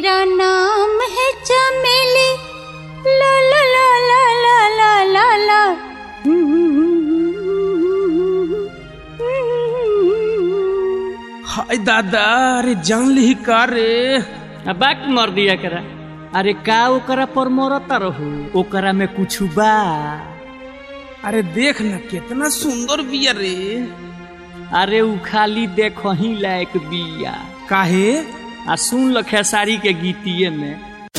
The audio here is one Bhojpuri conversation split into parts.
मेरा नाम है चमेली ला ला ला ला ला ला ला ला हाय दादा अरे जान ली का रे बाक मर दिया करा अरे का ओकरा पर मरता रहू ओकरा में कुछ बा अरे देख ना कितना सुंदर बिया रे अरे उ खाली देखो ही लायक बिया काहे आ सुन ल खेसारी के गीतिए में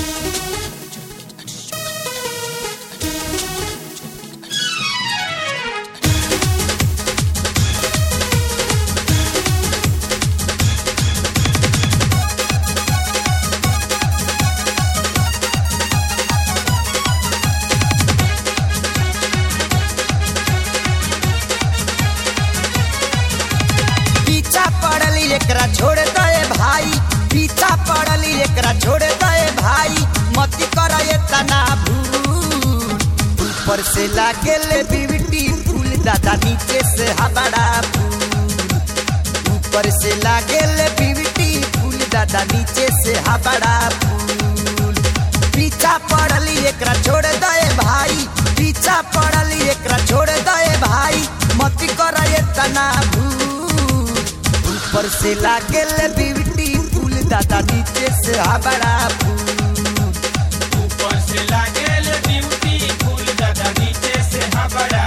पीछा पड़ली एकरा छोड़ दे भाई पीछा पड़ली एकरा छोड़ दे भाई मती कर ये तना भूल ऊपर से लागे ले बिवटी फूल दादा नीचे से हबड़ा फूल ऊपर से लागे ले बिवटी फूल दादा नीचे से हबड़ा फूल पीछा पड़ली एकरा छोड़ दे भाई पीछा पड़ली एकरा छोड़ दे भाई मती कर ये तना भूल ऊपर से लागे ले बिवटी फूल दादा नीचे से हबड़ा फूल ऊपर से लागेल ब्यूटी फूल दादा नीचे से हबड़ा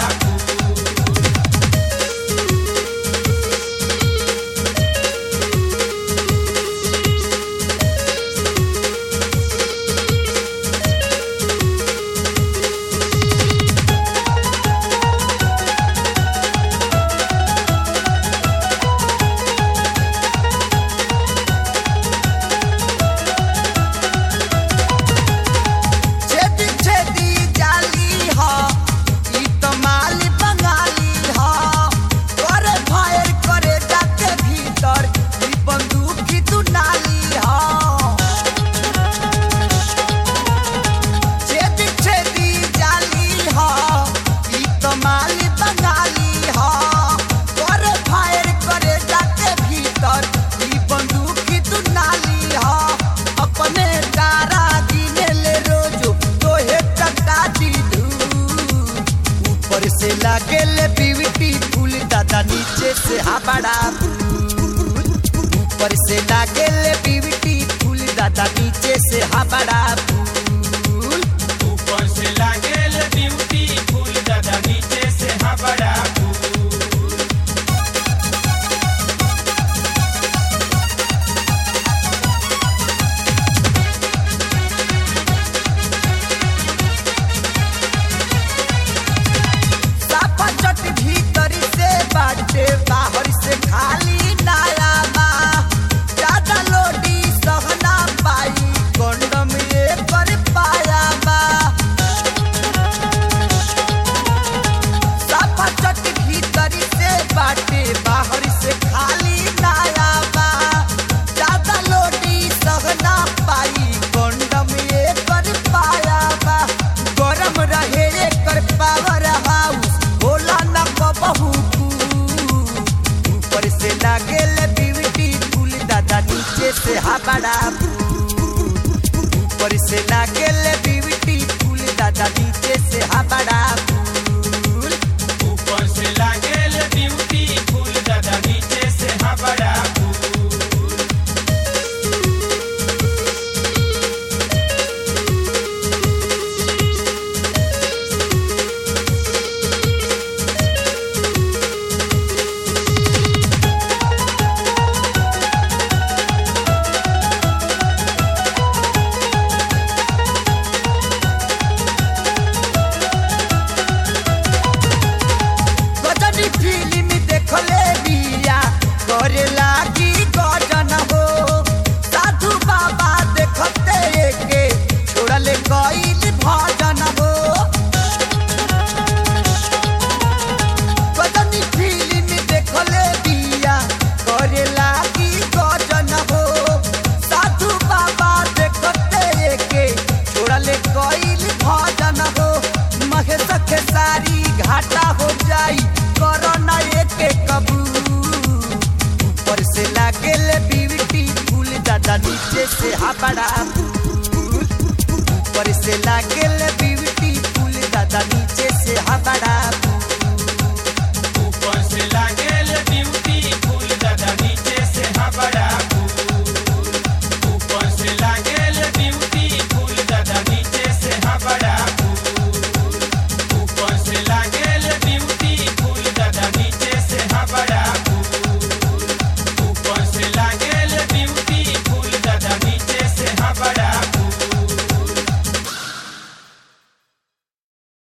छेदी छेदी जाली ह ई तो माली बंगाली ह करे फायर करे जाके भीतर ई बंदूक की दुनाली ह छेदी छेदी जाली ह ई तो माली बंगाली ह करे फायर करे जाके भीतर ई बंदूक की दुनाली ह अपने तारा गिने ले रोजो तोहे टका दी धूल ऊपर से लागे ले बीवीटी फूल दादा नीचे से हबड़ा फूल ऊपर से लागे ले बीवीटी फूल दादा नीचे से हबड़ा फूल ऊपर से लागेल ब्यूटी फूल दादा नीचे से हबड़ा साफा चट भीतर से बाटे बाहर से खाली नाला बा ज्यादा लोडी सहना पाई कंडम ये कर पाया बा साफा चट भीतर से बाटे बाहर से खाली नाला बा ज्यादा लोडी सहना पाई कंडम ये कर पाया बा गरम रहे कर पावर हाउस होला न बहू ऊपर से लागे ले बीवटी फूल दादा नीचे से हबड़ा ऊपर से लागे ले बीवटी फूल दादा नीचे से हबड़ा फूल ऊपर से लागेल ब्यूटी फूल दादा नीचे से हबड़ा नीचे से हबड़ा ऊपर से लागेल ब्यूटी फूल दादा नीचे से हबड़ा